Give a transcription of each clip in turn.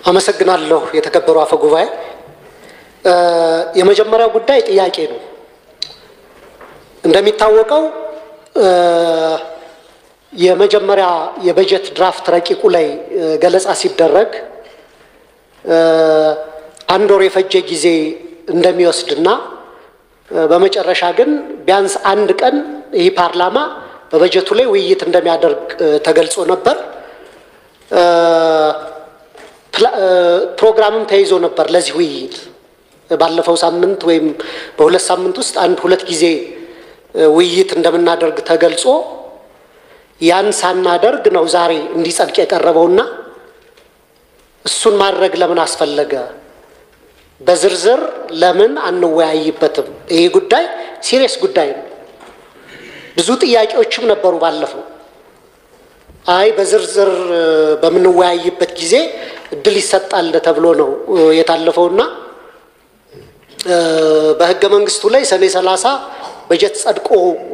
አመሰግናለሁ የተከበሩ አፈ ጉባኤ። የመጀመሪያው ጉዳይ ጥያቄ ነው። እንደሚታወቀው የመጀመሪያ የበጀት ድራፍት ረቂቁ ላይ ገለጻ ሲደረግ አንድ ወር የፈጀ ጊዜ እንደሚወስድና በመጨረሻ ግን ቢያንስ አንድ ቀን ይህ ፓርላማ በበጀቱ ላይ ውይይት እንደሚያደርግ ተገልጾ ነበር። ፕሮግራምም ተይዞ ነበር ለዚህ ውይይት ባለፈው ሳምንት ወይም በሁለት ሳምንት ውስጥ አንድ ሁለት ጊዜ ውይይት እንደምናደርግ ተገልጾ ያን ሳናደርግ ነው ዛሬ እንዲጸድቅ የቀረበውና እሱን ማድረግ ለምን አስፈለገ? በዝርዝር ለምን አንወያይበትም? ይህ ጉዳይ ሲሪየስ ጉዳይ ነው። ብዙ ጥያቄዎችም ነበሩ ባለፈው። አይ በዝርዝር በምንወያይበት ጊዜ እድል ይሰጣል ተብሎ ነው የታለፈውና በሕገ መንግስቱ ላይ ሰኔ ሰላሳ በጀት ጸድቆ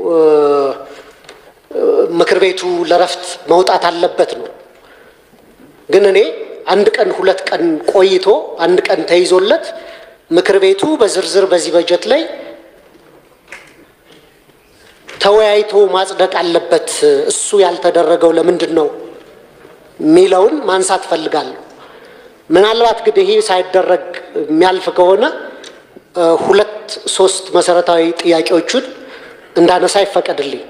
ምክር ቤቱ ለረፍት መውጣት አለበት ነው። ግን እኔ አንድ ቀን ሁለት ቀን ቆይቶ አንድ ቀን ተይዞለት ምክር ቤቱ በዝርዝር በዚህ በጀት ላይ ተወያይቶ ማጽደቅ አለበት። እሱ ያልተደረገው ለምንድን ነው የሚለውን ማንሳት ፈልጋለሁ። ምናልባት ግን ይሄ ሳይደረግ የሚያልፍ ከሆነ ሁለት ሶስት መሰረታዊ ጥያቄዎቹን እንዳነሳ ይፈቀድልኝ።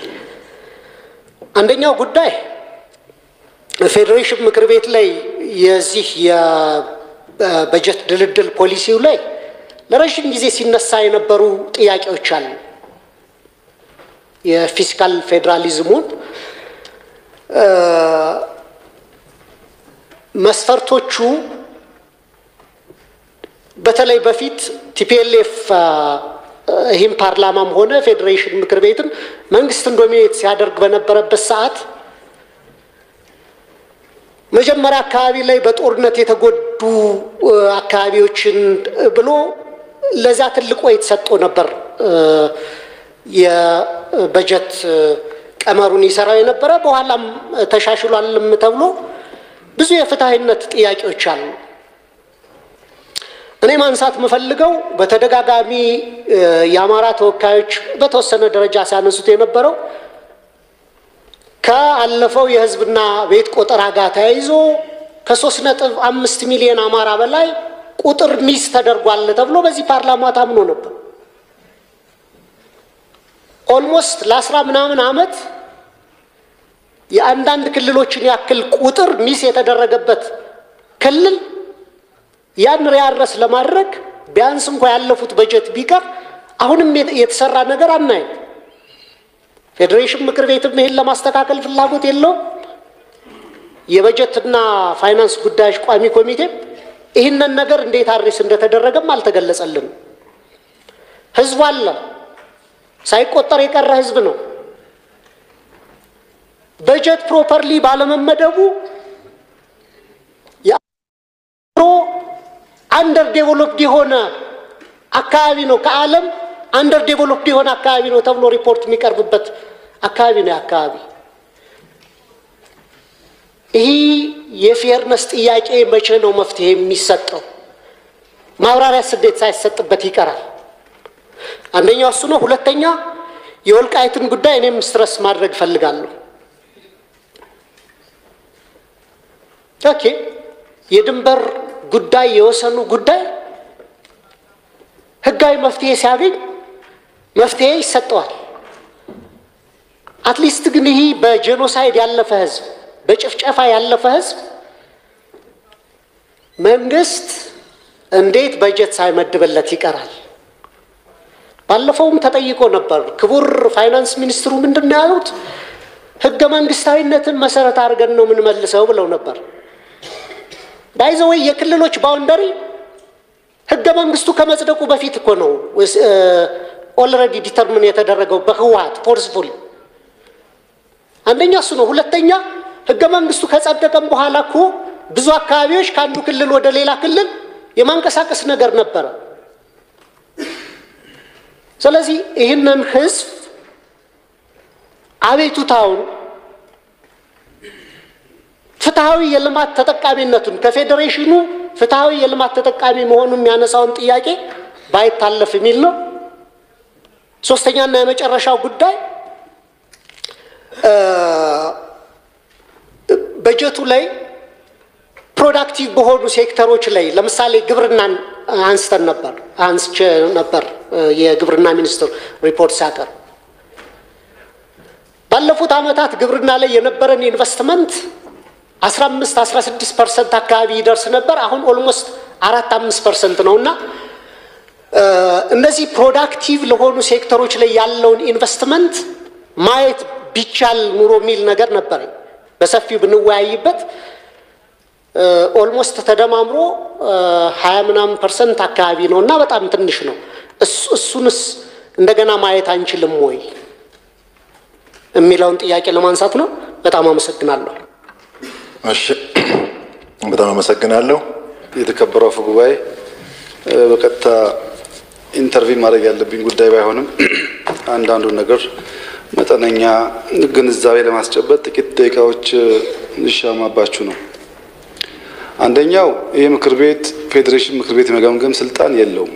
አንደኛው ጉዳይ ፌዴሬሽን ምክር ቤት ላይ የዚህ የበጀት ድልድል ፖሊሲው ላይ ለረዥም ጊዜ ሲነሳ የነበሩ ጥያቄዎች አሉ። የፊስካል ፌዴራሊዝሙን መስፈርቶቹ በተለይ በፊት ቲፒኤልኤፍ ይህም ፓርላማም ሆነ ፌዴሬሽን ምክር ቤትን መንግስትን ዶሚኔት ሲያደርግ በነበረበት ሰዓት መጀመሪያ አካባቢ ላይ በጦርነት የተጎዱ አካባቢዎችን ብሎ ለዛ ትልቅ ወይ ተሰጥቶ ነበር የበጀት ቀመሩን ይሰራው የነበረ። በኋላም ተሻሽሏልም ተብሎ ብዙ የፍትሐዊነት ጥያቄዎች አሉ። እኔ ማንሳት የምፈልገው በተደጋጋሚ የአማራ ተወካዮች በተወሰነ ደረጃ ሲያነሱት የነበረው ከአለፈው የሕዝብና ቤት ቆጠራ ጋር ተያይዞ ከሶስት ነጥብ አምስት ሚሊዮን አማራ በላይ ቁጥር ሚስ ተደርጓል ተብሎ በዚህ ፓርላማ ታምኖ ነበር። ኦልሞስት ለአስራ ምናምን ዓመት የአንዳንድ ክልሎችን ያክል ቁጥር ሚስ የተደረገበት ክልል ያን ሪያረስ ለማድረግ ቢያንስ እንኳ ያለፉት በጀት ቢቀር አሁንም የተሰራ ነገር አናይም። ፌዴሬሽን ምክር ቤትም ይህን ለማስተካከል ፍላጎት የለውም። የበጀትና ፋይናንስ ጉዳዮች ቋሚ ኮሚቴም ይህንን ነገር እንዴት አድሬስ እንደተደረገም አልተገለጸልንም። ህዝቡ አለ፣ ሳይቆጠር የቀረ ህዝብ ነው። በጀት ፕሮፐርሊ ባለመመደቡ አንደር ዴቨሎፕድ የሆነ አካባቢ ነው። ከዓለም አንደር ዴቨሎፕድ የሆነ አካባቢ ነው ተብሎ ሪፖርት የሚቀርብበት አካባቢ ነው። አካባቢ ይህ የፌርነስ ጥያቄ መቼ ነው መፍትሄ የሚሰጠው? ማብራሪያ ስዴት ሳይሰጥበት ይቀራል። አንደኛው እሱ ነው። ሁለተኛ የወልቃይትን ጉዳይ እኔም ስትረስ ማድረግ እፈልጋለሁ። ኦኬ የድንበር ጉዳይ የወሰኑ ጉዳይ ህጋዊ መፍትሄ ሲያገኝ መፍትሄ ይሰጠዋል። አትሊስት ግን ይህ በጄኖሳይድ ያለፈ ህዝብ፣ በጭፍጨፋ ያለፈ ህዝብ መንግስት እንዴት በጀት ሳይመድብለት ይቀራል? ባለፈውም ተጠይቆ ነበር። ክቡር ፋይናንስ ሚኒስትሩ ምንድን ነው ያሉት? ህገ መንግስታዊነትን መሰረት አድርገን ነው የምንመልሰው ብለው ነበር። ባይዘወይ የክልሎች ባውንደሪ ህገ መንግስቱ ከመጽደቁ በፊት እኮ ነው ኦልሬዲ ዲተርምን የተደረገው በህወሀት ፎርስፉል። አንደኛ እሱ ነው። ሁለተኛ ህገ መንግስቱ ከጸደቀም በኋላ እኮ ብዙ አካባቢዎች ከአንዱ ክልል ወደ ሌላ ክልል የማንቀሳቀስ ነገር ነበረ። ስለዚህ ይህንን ህዝብ አቤቱታውን ፍትሐዊ የልማት ተጠቃሚነቱን ከፌዴሬሽኑ ፍትሐዊ የልማት ተጠቃሚ መሆኑን የሚያነሳውን ጥያቄ ባይታለፍ የሚል ነው። ሶስተኛና የመጨረሻው ጉዳይ በጀቱ ላይ ፕሮዳክቲቭ በሆኑ ሴክተሮች ላይ ለምሳሌ ግብርናን አንስተን ነበር አንስቼ ነበር የግብርና ሚኒስትር ሪፖርት ሲያቀርብ ባለፉት ዓመታት ግብርና ላይ የነበረን ኢንቨስትመንት 15 16 ፐርሰንት አካባቢ ይደርስ ነበር። አሁን ኦልሞስት አራት አምስት ፐርሰንት ነው እና እነዚህ ፕሮዳክቲቭ ለሆኑ ሴክተሮች ላይ ያለውን ኢንቨስትመንት ማየት ቢቻል ኑሮ የሚል ነገር ነበረኝ። በሰፊው ብንወያይበት ኦልሞስት ተደማምሮ ሀያ ምናምን ፐርሰንት አካባቢ ነው እና በጣም ትንሽ ነው። እሱንስ እንደገና ማየት አንችልም ወይ የሚለውን ጥያቄ ለማንሳት ነው። በጣም አመሰግናለሁ። እሺ፣ በጣም አመሰግናለሁ። የተከበረው አፈ ጉባኤ፣ በቀጥታ ኢንተርቪው ማድረግ ያለብኝ ጉዳይ ባይሆንም አንዳንዱ ነገር መጠነኛ ግንዛቤ ለማስጨበጥ ጥቂት ደቂቃዎች ልሻማባችሁ ነው። አንደኛው ይህ ምክር ቤት ፌዴሬሽን ምክር ቤት የመገምገም ስልጣን የለውም።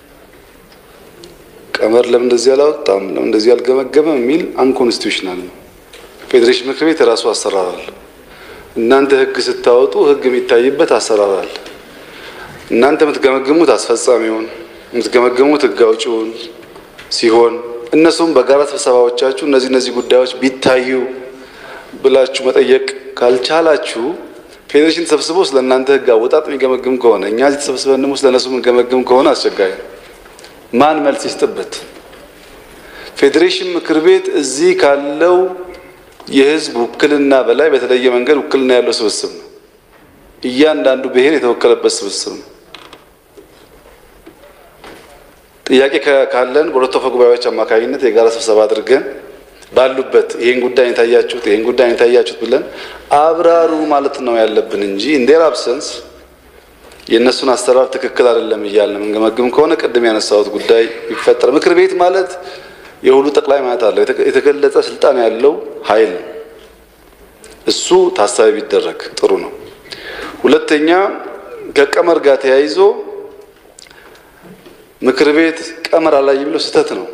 ቀመር ለምን እንደዚህ አላወጣም፣ ለምን እንደዚህ አልገመገመም የሚል አንኮንስቲቱሽናል ነው። ፌዴሬሽን ምክር ቤት የራሱ አሰራር አለ። እናንተ ህግ ስታወጡ ህግ የሚታይበት አሰራር አለ። እናንተ የምትገመግሙት አስፈጻሚውን፣ የምትገመግሙት ህግ አውጪውን ሲሆን እነሱም በጋራ ስብሰባዎቻችሁ እነዚህ እነዚህ ጉዳዮች ቢታዩ ብላችሁ መጠየቅ ካልቻላችሁ ፌዴሬሽን ተሰብስቦ ስለ እናንተ ህግ አወጣጥ የሚገመግም ከሆነ እኛ እዚህ ተሰብስበን ደግሞ ስለ እነሱ የምንገመግም ከሆነ አስቸጋሪ ነው። ማን መልስ ይስጥበት? ፌዴሬሽን ምክር ቤት እዚህ ካለው የህዝብ ውክልና በላይ በተለየ መንገድ ውክልና ያለው ስብስብ ነው። እያንዳንዱ ብሔር የተወከለበት ስብስብ ነው። ጥያቄ ካለን በሁለቱ አፈ ጉባኤዎች አማካኝነት የጋራ ስብሰባ አድርገን ባሉበት ይሄን ጉዳይ የታያችሁት ይሄን ጉዳይ የታያችሁት ብለን አብራሩ ማለት ነው ያለብን እንጂ ኢንዴር አብሰንስ የእነሱን አሰራር ትክክል አይደለም እያልን የምንገመግም ከሆነ ቅድም ያነሳሁት ጉዳይ ይፈጠር። ምክር ቤት ማለት የሁሉ ጠቅላይ ማለት አለው የተገለጸ ስልጣን ያለው ኃይል ነው። እሱ ታሳቢ ቢደረግ ጥሩ ነው። ሁለተኛ ከቀመር ጋር ተያይዞ ምክር ቤት ቀመር አላይ ብሎ ስህተት ነው።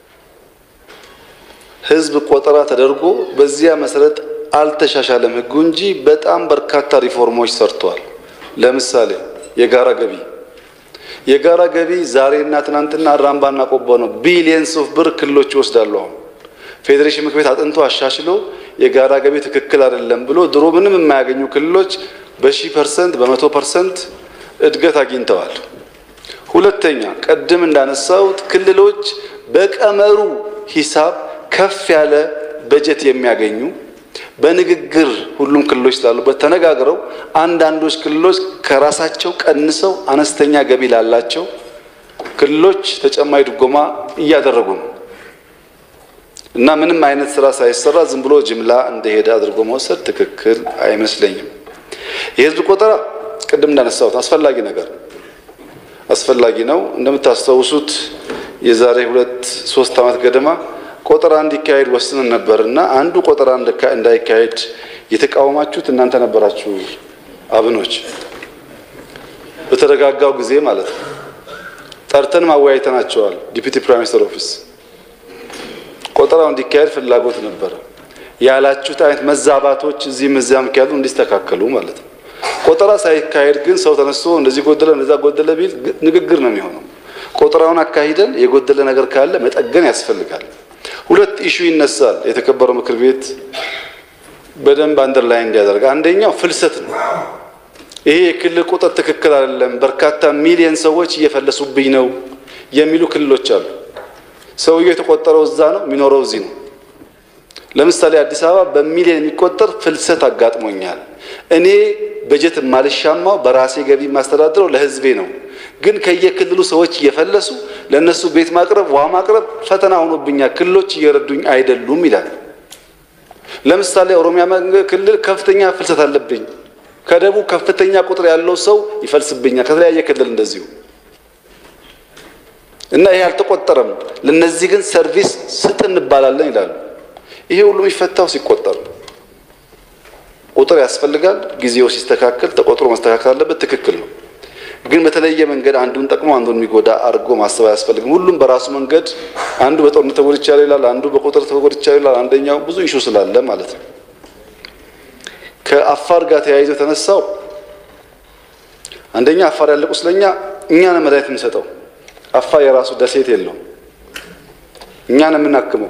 ህዝብ ቆጠራ ተደርጎ በዚያ መሰረት አልተሻሻለም ህጉ እንጂ በጣም በርካታ ሪፎርሞች ሰርተዋል። ለምሳሌ የጋራ ገቢ የጋራ ገቢ ዛሬና ትናንትና አራምባና ቆቦ ነው ቢሊየንስ ኦፍ ብር ክልሎች ይወስዳሉ። አሁን ፌዴሬሽን ምክር ቤት አጥንቶ አሻሽሎ የጋራ ገቢ ትክክል አይደለም ብሎ ድሮ ምንም የማያገኙ ክልሎች በሺህ ፐርሰንት በመቶ ፐርሰንት እድገት አግኝተዋል። ሁለተኛ ቅድም እንዳነሳሁት ክልሎች በቀመሩ ሂሳብ ከፍ ያለ በጀት የሚያገኙ በንግግር ሁሉም ክልሎች ስላሉበት ተነጋግረው አንዳንዶች ክልሎች ከራሳቸው ቀንሰው አነስተኛ ገቢ ላላቸው ክልሎች ተጨማሪ ድጎማ እያደረጉ ነው እና ምንም አይነት ስራ ሳይሰራ ዝም ብሎ ጅምላ እንደሄደ አድርጎ መውሰድ ትክክል አይመስለኝም። የህዝብ ቆጠራ ቅድም እንዳነሳሁት አስፈላጊ ነገር አስፈላጊ ነው። እንደምታስታውሱት የዛሬ ሁለት ሶስት ዓመት ገደማ ቆጠራ እንዲካሄድ ወስነን ነበር እና አንዱ ቆጠራ እንዳይካሄድ የተቃወማችሁት እናንተ ነበራችሁ፣ አብኖች። በተረጋጋው ጊዜ ማለት ነው ጠርተን ማወያይተናቸዋል። ዲፒቲ ፕራይም ሚኒስትር ኦፊስ ቆጠራው እንዲካሄድ ፍላጎት ነበረ። ያላችሁት አይነት መዛባቶች እዚህም እዚያም ካሉ እንዲስተካከሉ ማለት ነው። ቆጠራ ሳይካሄድ ግን ሰው ተነስቶ እንደዚህ ጎደለ እንደዛ ጎደለ ቢል ንግግር ነው የሚሆነው። ቆጠራውን አካሂደን የጎደለ ነገር ካለ መጠገን ያስፈልጋል። ሁለት ኢሹ ይነሳል። የተከበረው ምክር ቤት በደንብ አንደርላይን እንዲያደርግ አንደኛው ፍልሰት ነው። ይሄ የክልል ቁጥር ትክክል አይደለም፣ በርካታ ሚሊዮን ሰዎች እየፈለሱብኝ ነው የሚሉ ክልሎች አሉ። ሰውየው የተቆጠረው እዛ ነው፣ የሚኖረው እዚህ ነው። ለምሳሌ አዲስ አበባ በሚሊዮን የሚቆጠር ፍልሰት አጋጥሞኛል። እኔ በጀት የማልሻማው በራሴ ገቢ የማስተዳድረው ለሕዝቤ ነው። ግን ከየክልሉ ሰዎች እየፈለሱ ለእነሱ ቤት ማቅረብ፣ ውሃ ማቅረብ ፈተና ሆኖብኛል። ክልሎች እየረዱኝ አይደሉም ይላል። ለምሳሌ ኦሮሚያ ክልል ከፍተኛ ፍልሰት አለብኝ። ከደቡብ ከፍተኛ ቁጥር ያለው ሰው ይፈልስብኛል። ከተለያየ ክልል እንደዚሁ እና ይሄ አልተቆጠረም። ለነዚህ ግን ሰርቪስ ስጥ እንባላለን ይላሉ። ይሄ ሁሉ የሚፈታው ሲቆጠር ነው። ቁጥር ያስፈልጋል። ጊዜው ሲስተካከል ተቆጥሮ መስተካከል አለበት። ትክክል ነው። ግን በተለየ መንገድ አንዱን ጠቅሞ አንዱን የሚጎዳ አድርጎ ማሰብ አያስፈልግም። ሁሉም በራሱ መንገድ አንዱ በጦርነት ተጎድቻለሁ ይላል፣ አንዱ በቁጥር ተጎድቻለሁ ይላል፣ አንደኛው ብዙ ኢሹ ስላለ ማለት ነው። ከአፋር ጋር ተያይዞ የተነሳው አንደኛ አፋር ያለ ቁስለኛ እኛ ነን መድኃኒት የምንሰጠው። አፋር የራሱ ደሴት የለውም። እኛ ነን የምናክመው።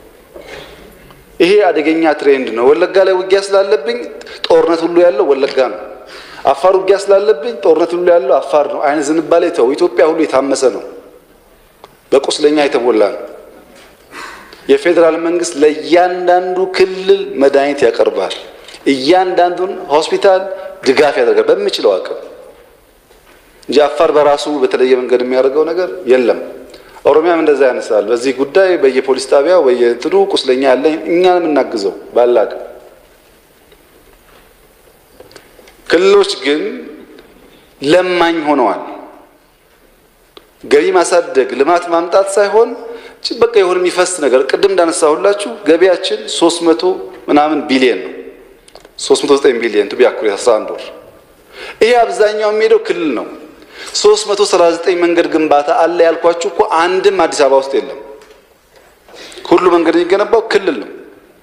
ይሄ አደገኛ ትሬንድ ነው። ወለጋ ላይ ውጊያ ስላለብኝ ጦርነት ሁሉ ያለው ወለጋ ነው። አፋር ውጊያ ስላለብኝ ጦርነት ሁሉ ያለው አፋር ነው። አይነት ዝንባሌ ተው። ኢትዮጵያ ሁሉ የታመሰ ነው፣ በቁስለኛ የተሞላ ነው። የፌዴራል መንግስት ለእያንዳንዱ ክልል መድኃኒት ያቀርባል። እያንዳንዱን ሆስፒታል ድጋፍ ያደርጋል በሚችለው አቅም እንጂ አፋር በራሱ በተለየ መንገድ የሚያደርገው ነገር የለም። ኦሮሚያም እንደዛ ያነሳል። በዚህ ጉዳይ በየፖሊስ ጣቢያው በየትኑ ቁስለኛ ያለ እኛን የምናግዘው ባለ አቅም ክልሎች ግን ለማኝ ሆነዋል። ገቢ ማሳደግ ልማት ማምጣት ሳይሆን በቃ የሆነ የሚፈስ ነገር ቅድም እንዳነሳሁላችሁ ገቢያችን ሶስት መቶ ምናምን ቢሊየን ነው። ሶስት መቶ ዘጠኝ ቢሊየን ቱ ቢያኩሪ አስራ አንድ ወር ይሄ አብዛኛው የሚሄደው ክልል ነው። ሶስት መቶ ሰላሳ ዘጠኝ መንገድ ግንባታ አለ ያልኳችሁ እኮ አንድም አዲስ አበባ ውስጥ የለም። ሁሉ መንገድ የሚገነባው ክልል ነው።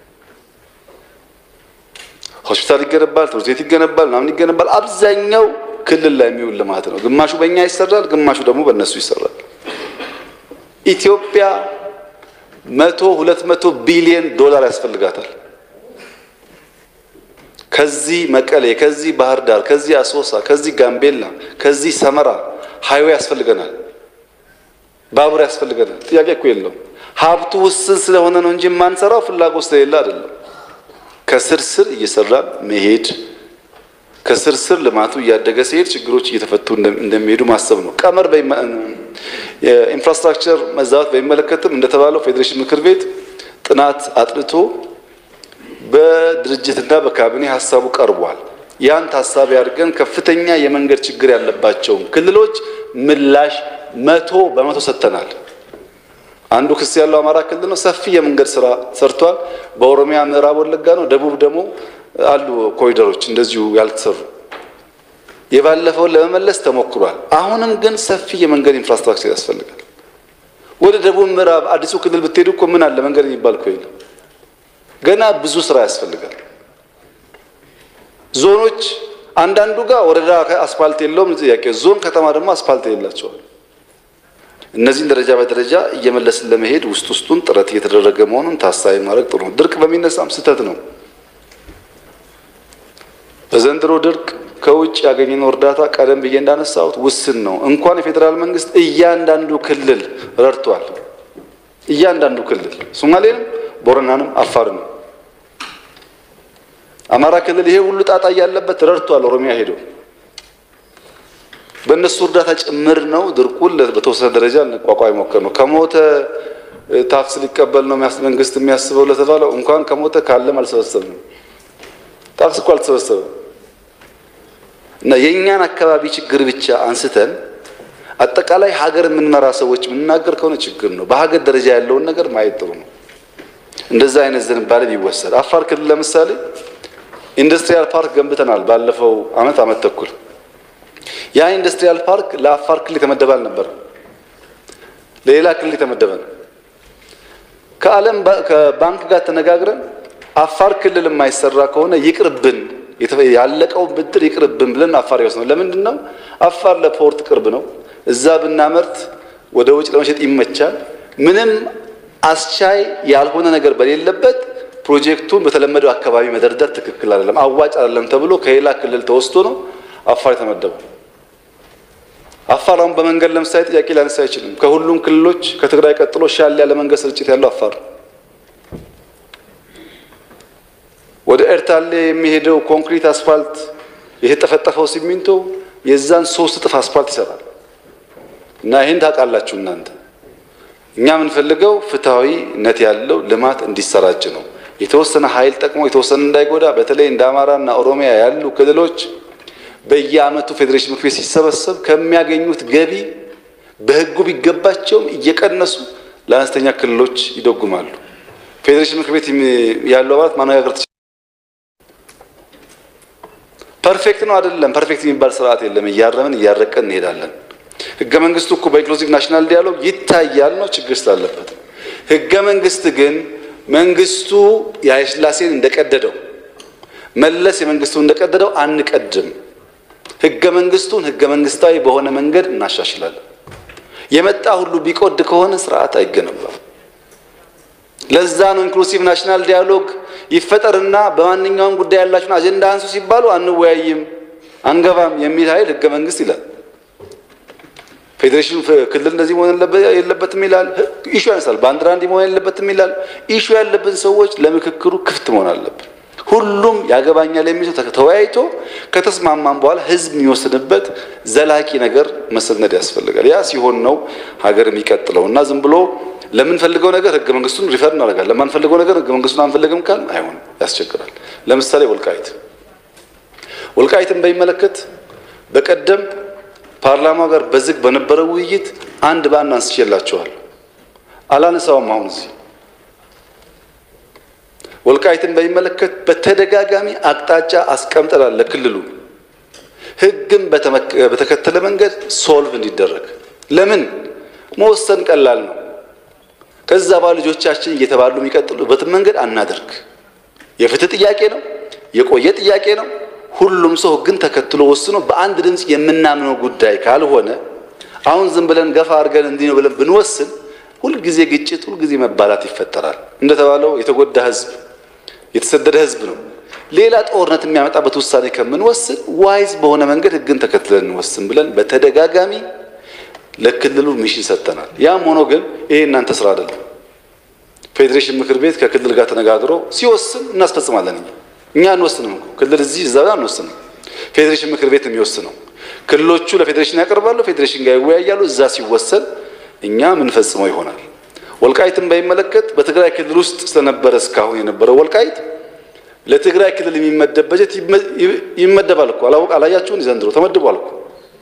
ሆስፒታል ይገነባል፣ ትምህርት ቤት ይገነባል፣ ምናምን ይገነባል። አብዛኛው ክልል ላይ የሚውል ልማት ነው። ግማሹ በእኛ ይሰራል፣ ግማሹ ደግሞ በእነሱ ይሰራል። ኢትዮጵያ መቶ ሁለት መቶ ቢሊየን ዶላር ያስፈልጋታል። ከዚህ መቀሌ፣ ከዚህ ባህር ዳር፣ ከዚህ አሶሳ፣ ከዚህ ጋምቤላ፣ ከዚህ ሰመራ ሃይዌ ያስፈልገናል። ባቡር ያስፈልገናል። ጥያቄ እኮ የለውም። ሀብቱ ውስን ስለሆነ ነው እንጂ የማንሰራው ፍላጎት ስለሌለ አይደለም። ከስር ስር እየሰራን መሄድ ከስር ስር ልማቱ እያደገ ሲሄድ ችግሮች እየተፈቱ እንደሚሄዱ ማሰብ ነው። ቀመር የኢንፍራስትራክቸር መዛባት በሚመለከትም እንደተባለው ፌዴሬሽን ምክር ቤት ጥናት አጥንቶ በድርጅትና በካቢኔ ሀሳቡ ቀርቧል። ያን ታሳቢ አድርገን ከፍተኛ የመንገድ ችግር ያለባቸውን ክልሎች ምላሽ መቶ በመቶ ሰጥተናል። አንዱ ክስ ያለው አማራ ክልል ነው። ሰፊ የመንገድ ስራ ሰርቷል። በኦሮሚያ ምዕራብ ወለጋ ነው። ደቡብ ደግሞ አሉ ኮሪደሮች እንደዚሁ ያልተሰሩ። የባለፈውን ለመመለስ ተሞክሯል። አሁንም ግን ሰፊ የመንገድ ኢንፍራስትራክቸር ያስፈልጋል። ወደ ደቡብ ምዕራብ አዲሱ ክልል ብትሄዱ እኮ ምን አለ መንገድ የሚባል እኮ የለም። ገና ብዙ ስራ ያስፈልጋል። ዞኖች አንዳንዱ ጋር ወረዳ አስፋልት የለውም ጥያቄ፣ ዞን ከተማ ደግሞ አስፋልት የሌላቸዋል። እነዚህን ደረጃ በደረጃ እየመለስን ለመሄድ ውስጥ ውስጡን ጥረት እየተደረገ መሆኑን ታሳቢ ማድረግ ጥሩ ነው። ድርቅ በሚነሳም ስህተት ነው። በዘንድሮ ድርቅ ከውጭ ያገኘነው እርዳታ ቀደም ብዬ እንዳነሳሁት ውስን ነው። እንኳን የፌዴራል መንግስት እያንዳንዱ ክልል ረድቷል። እያንዳንዱ ክልል ሶማሌንም፣ ቦረናንም፣ አፋርንም አማራ ክልል ይሄ ሁሉ ጣጣ እያለበት ረድቷል። ኦሮሚያ ሄደው በእነሱ እርዳታ ጭምር ነው ድርቁን በተወሰነ ደረጃ ልንቋቋም ሞከር ነው። ከሞተ ታክስ ሊቀበል ነው መንግስት የሚያስበው ለተባለው እንኳን ከሞተ ካለም አልሰበሰብንም። ታክስ እኮ አልተሰበሰበም። እና የእኛን አካባቢ ችግር ብቻ አንስተን አጠቃላይ ሀገር የምንመራ ሰዎች የምንናገር ከሆነ ችግር ነው። በሀገር ደረጃ ያለውን ነገር ማየት ጥሩ ነው። እንደዛ አይነት ዝንባሌ ቢወሰድ አፋር ክልል ለምሳሌ ኢንዱስትሪያል ፓርክ ገንብተናል። ባለፈው አመት አመት ተኩል ያ ኢንዱስትሪያል ፓርክ ለአፋር ክልል የተመደበ አልነበረም፣ ለሌላ ክልል የተመደበ ነው። ከዓለም ከባንክ ጋር ተነጋግረን አፋር ክልል የማይሰራ ከሆነ ይቅርብን፣ ያለቀውን ብድር ይቅርብን ብለን አፋር ይወስነው። ለምንድን ነው? አፋር ለፖርት ቅርብ ነው። እዛ ብናመርት ወደ ውጭ ለመሸጥ ይመቻል። ምንም አስቻይ ያልሆነ ነገር በሌለበት ፕሮጀክቱን በተለመደው አካባቢ መደርደር ትክክል አይደለም፣ አዋጭ አይደለም ተብሎ ከሌላ ክልል ተወስዶ ነው አፋር የተመደበው። አፋር አሁን በመንገድ ለምሳሌ ጥያቄ ሊያነሳ አይችልም። ከሁሉም ክልሎች ከትግራይ ቀጥሎ ሻል ያለ መንገድ ስርጭት ያለው አፋር። ወደ ኤርታሌ የሚሄደው ኮንክሪት አስፋልት የተጠፈጠፈው ሲሚንቶ የዛን ሶስት እጥፍ አስፋልት ይሰራል። እና ይህን ታውቃላችሁ እናንተ። እኛ የምንፈልገው ፍትሐዊነት ያለው ልማት እንዲሰራጭ ነው። የተወሰነ ኃይል ጠቅሞ የተወሰነ እንዳይጎዳ፣ በተለይ እንደ አማራና ኦሮሚያ ያሉ ክልሎች በየዓመቱ ፌዴሬሽን ምክር ቤት ሲሰበሰብ ከሚያገኙት ገቢ በሕጉ ቢገባቸውም እየቀነሱ ለአነስተኛ ክልሎች ይደጉማሉ። ፌዴሬሽን ምክር ቤት ያሉ አባላት ማነጋገር ፐርፌክት ነው አይደለም። ፐርፌክት የሚባል ስርዓት የለም። እያረምን እያረቀን እንሄዳለን። ህገ መንግስቱ እኮ በኢንክሉሲቭ ናሽናል ዲያሎግ ይታያል ነው ችግር ስላለበት። ህገ መንግስት ግን መንግስቱ የኃይለሥላሴን እንደቀደደው መለስ የመንግስቱን እንደቀደደው አንቀድም። ህገ መንግስቱን ህገ መንግስታዊ በሆነ መንገድ እናሻሽላለን። የመጣ ሁሉ ቢቆድ ከሆነ ስርዓት አይገነባም። ለዛ ነው ኢንክሉሲቭ ናሽናል ዲያሎግ ይፈጠርና በማንኛውም ጉዳይ ያላችሁን አጀንዳ አንሱ ሲባሉ አንወያይም፣ አንገባም የሚል ኃይል ህገ መንግስት ይላል። ፌዴሬሽን ክልል እንደዚህ መሆን የለበትም ይላል። ኢሹ ያነሳል። ባንዲራ እንዲህ መሆን የለበትም ይላል። ኢሹ ያለብን ሰዎች ለምክክሩ ክፍት መሆን አለብን። ሁሉም ያገባኛል የሚለው ተወያይቶ ከተስማማን በኋላ ህዝብ የሚወስንበት ዘላቂ ነገር መሰነድ ያስፈልጋል። ያ ሲሆን ነው ሀገር የሚቀጥለው እና ዝም ብሎ ለምንፈልገው ነገር ህገ መንግስቱን ሪፈር እናደርጋለን። ለማንፈልገው ነገር ህገ መንግስቱን አንፈልግም ካል አይሆንም፣ ያስቸግራል። ለምሳሌ ወልቃይት ወልቃይትን በሚመለከት በቀደም ፓርላማ ጋር በዝግ በነበረው ውይይት አንድ በአንድ አንስቼላችኋል። አላነሳውም አሁን እዚህ ወልቃይትን በሚመለከት በተደጋጋሚ አቅጣጫ አስቀምጠናል ለክልሉ ህግን በተከተለ መንገድ ሶልቭ እንዲደረግ። ለምን መወሰን ቀላል ነው። ከዛ በኋላ ልጆቻችን እየተባሉ የሚቀጥሉበትን መንገድ አናደርግ። የፍትህ ጥያቄ ነው፣ የቆየ ጥያቄ ነው። ሁሉም ሰው ህግን ተከትሎ ወስኖ በአንድ ድምፅ የምናምነው ጉዳይ ካልሆነ አሁን ዝም ብለን ገፋ አድርገን እንዲህ ነው ብለን ብንወስን ሁልጊዜ ግጭት፣ ሁልጊዜ መባላት ይፈጠራል። እንደተባለው የተጎዳ ህዝብ የተሰደደ ህዝብ ነው። ሌላ ጦርነት የሚያመጣበት ውሳኔ ከምንወስን ዋይዝ በሆነ መንገድ ህግን ተከትለን እንወስን ብለን በተደጋጋሚ ለክልሉ ሚሽን ሰጥተናል። ያም ሆኖ ግን ይሄ እናንተ ስራ አይደለም። ፌዴሬሽን ምክር ቤት ከክልል ጋር ተነጋግሮ ሲወስን እናስፈጽማለን። እኛ እኛ አንወስንም እኮ ክልል እዚህ እዛ አንወስንም። ፌዴሬሽን ምክር ቤት የሚወስነው ክልሎቹ ለፌዴሬሽን ያቀርባሉ፣ ፌዴሬሽን ጋር ይወያያሉ። እዛ ሲወሰን እኛ ምንፈጽመው ይሆናል። ወልቃይትን በሚመለከት በትግራይ ክልል ውስጥ ስለነበረ እስካሁን የነበረው ወልቃይት ለትግራይ ክልል የሚመደብ በጀት ይመደባል እኮ አላወቅ አላያችሁን? ዘንድሮ ተመድቧል እኮ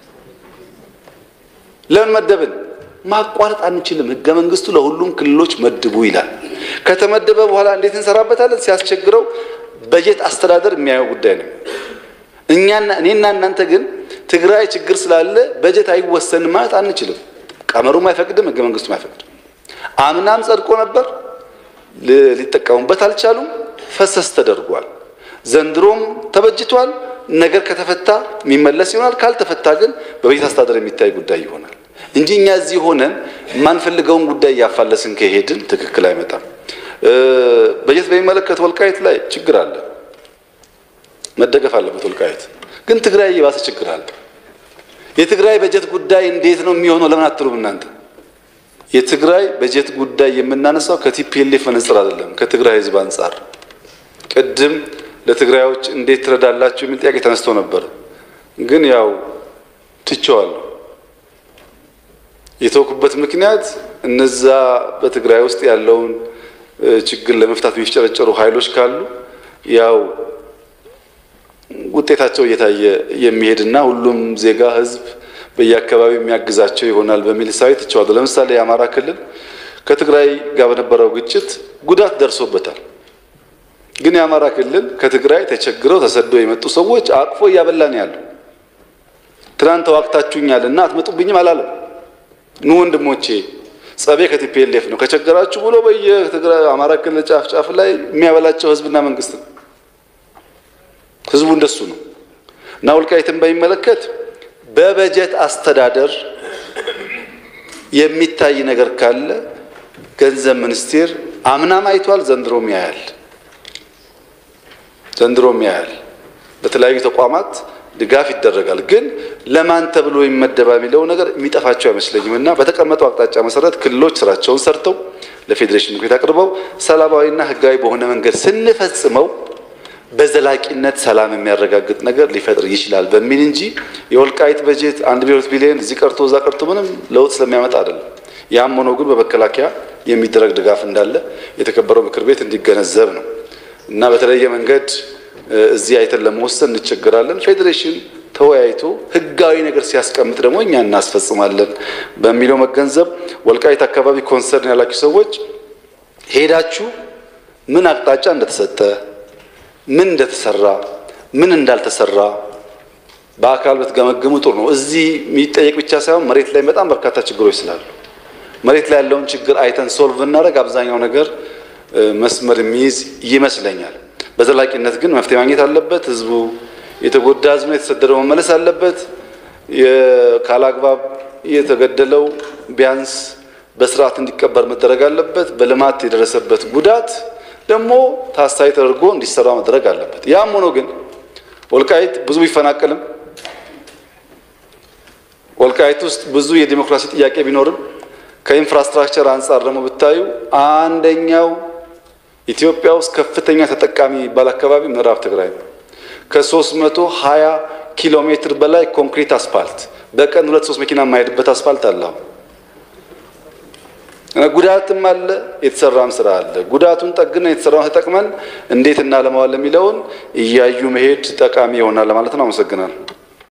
ለምን መደብን? ማቋረጥ አንችልም። ህገ መንግስቱ ለሁሉም ክልሎች መድቡ ይላል። ከተመደበ በኋላ እንዴት እንሰራበታለን? ሲያስቸግረው በጀት አስተዳደር የሚያየው ጉዳይ ነው። እኛና እኔና እናንተ ግን ትግራይ ችግር ስላለ በጀት አይወሰንም ማለት አንችልም። ቀመሩም አይፈቅድም፣ ህገ መንግስቱም አይፈቅድም። አምናም ጸድቆ ነበር፣ ሊጠቀሙበት አልቻሉም። ፈሰስ ተደርጓል። ዘንድሮም ተበጅቷል። ነገር ከተፈታ የሚመለስ ይሆናል። ካልተፈታ ግን በበጀት አስተዳደር የሚታይ ጉዳይ ይሆናል እንጂ እኛ እዚህ ሆነን የማንፈልገውን ጉዳይ እያፋለስን ከሄድን ትክክል አይመጣም። በጀት በሚመለከት ወልቃይት ላይ ችግር አለ፣ መደገፍ አለበት። ወልቃይት ግን ትግራይ የባሰ ችግር አለ። የትግራይ በጀት ጉዳይ እንዴት ነው የሚሆነው? ለምን አትሉም እናንተ? የትግራይ በጀት ጉዳይ የምናነሳው ከቲፒኤልኤፍ መነጽር አይደለም፣ ከትግራይ ህዝብ አንጻር ቅድም ለትግራዮች እንዴት ትረዳላችሁ የሚል ጥያቄ ተነስቶ ነበር። ግን ያው ትቼዋለሁ። የተወኩበት ምክንያት እነዛ በትግራይ ውስጥ ያለውን ችግር ለመፍታት የሚፍጨረጨሩ ኃይሎች ካሉ ያው ውጤታቸው እየታየ የሚሄድና ሁሉም ዜጋ ህዝብ በየአካባቢው የሚያግዛቸው ይሆናል በሚል ሳቢ ትቼዋለሁ። ለምሳሌ የአማራ ክልል ከትግራይ ጋር በነበረው ግጭት ጉዳት ደርሶበታል። ግን የአማራ ክልል ከትግራይ ተቸግረው ተሰደው የመጡ ሰዎች አቅፎ እያበላን ያለው ትናንት ተዋግታችሁኛል እና አትመጡብኝም አላለም። ኑ ወንድሞቼ ጸቤ ከቲፒኤልኤፍ ነው ከቸገራችሁ ብሎ በየትግራይ አማራ ክልል ጫፍ ጫፍ ላይ የሚያበላቸው ህዝብና መንግስት ነው። ህዝቡ እንደሱ ነው እና ወልቃይትን በሚመለከት በበጀት አስተዳደር የሚታይ ነገር ካለ ገንዘብ ሚኒስቴር አምናም አይቷል፣ ዘንድሮም ያያል ዘንድሮም ያያል። በተለያዩ ተቋማት ድጋፍ ይደረጋል። ግን ለማን ተብሎ ይመደባ የሚለው ነገር የሚጠፋቸው አይመስለኝም እና በተቀመጠው አቅጣጫ መሰረት ክልሎች ስራቸውን ሰርተው ለፌዴሬሽን ምክር ቤት አቅርበው ሰላማዊና ህጋዊ በሆነ መንገድ ስንፈጽመው በዘላቂነት ሰላም የሚያረጋግጥ ነገር ሊፈጥር ይችላል በሚል እንጂ የወልቃይት በጀት አንድ ቢሊዮን ቢሊዮን እዚህ ቀርቶ እዛ ቀርቶ ምንም ለውጥ ስለሚያመጣ አይደለም። ያም ሆኖ ግን በመከላከያ የሚደረግ ድጋፍ እንዳለ የተከበረው ምክር ቤት እንዲገነዘብ ነው እና በተለየ መንገድ እዚህ አይተን ለመወሰን እንቸገራለን። ፌዴሬሽን ተወያይቶ ህጋዊ ነገር ሲያስቀምጥ ደግሞ እኛ እናስፈጽማለን በሚለው መገንዘብ። ወልቃይት አካባቢ ኮንሰርን ያላችሁ ሰዎች ሄዳችሁ ምን አቅጣጫ እንደተሰጠ ምን እንደተሰራ ምን እንዳልተሰራ በአካል ብትገመግሙ ጥሩ ነው። እዚህ የሚጠየቅ ብቻ ሳይሆን መሬት ላይ በጣም በርካታ ችግሮች ስላሉ መሬት ላይ ያለውን ችግር አይተን ሶልቭ ብናደርግ አብዛኛው ነገር መስመር የሚይዝ ይመስለኛል። በዘላቂነት ግን መፍትሄ ማግኘት አለበት። ህዝቡ የተጎዳ ህዝብ ነው፣ የተሰደደው መመለስ አለበት። ካላግባብ የተገደለው ቢያንስ በስርዓት እንዲቀበር መደረግ አለበት። በልማት የደረሰበት ጉዳት ደግሞ ታሳቢ ተደርጎ እንዲሰራ መደረግ አለበት። ያም ሆኖ ግን ወልቃይት ብዙ ቢፈናቀልም ወልቃይት ውስጥ ብዙ የዲሞክራሲ ጥያቄ ቢኖርም ከኢንፍራስትራክቸር አንጻር ደግሞ ብታዩ አንደኛው ኢትዮጵያ ውስጥ ከፍተኛ ተጠቃሚ የሚባል አካባቢ ምዕራብ ትግራይ ነው። ከ320 ኪሎ ሜትር በላይ ኮንክሪት አስፋልት በቀን ሁለት ሶስት መኪና የማይሄድበት አስፋልት አለ። ጉዳትም አለ፣ የተሰራም ስራ አለ። ጉዳቱን ጠግነን የተሰራውን ተጠቅመን እንዴት እናለማዋለን የሚለውን እያዩ መሄድ ጠቃሚ ይሆናል ለማለት ነው። አመሰግናለሁ።